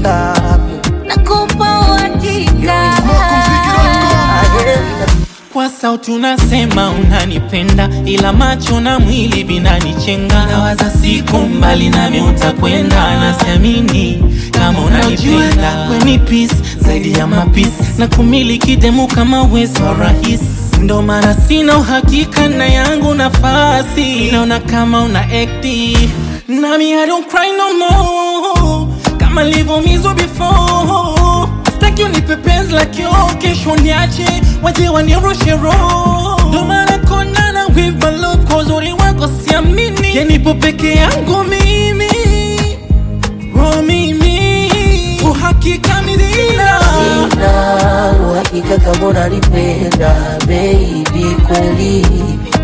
ngapi? nakupa uhakika Kwa sauti unasema unanipenda, ila macho na mwili vinanichenga. Nawaza siku mbali nami utakwenda, nasiamini kama unanipenda. Weni peace zaidi ya mapisi na kumiliki demu kama wezo wa rahisi ndo maana sina uhakika na yangu nafasi, naona kama una acti nami I don't cry no more kama nilivyomizwa before Sitaki unipe penzi la kioo, kesho niache waje wanirushe roho. Ndo maana konana with my love, kwa uzuri wako siamini, yanipo peke yangu mimi oh, mimi uhakika midina Sina uhakika kama unanipenda baby, kweli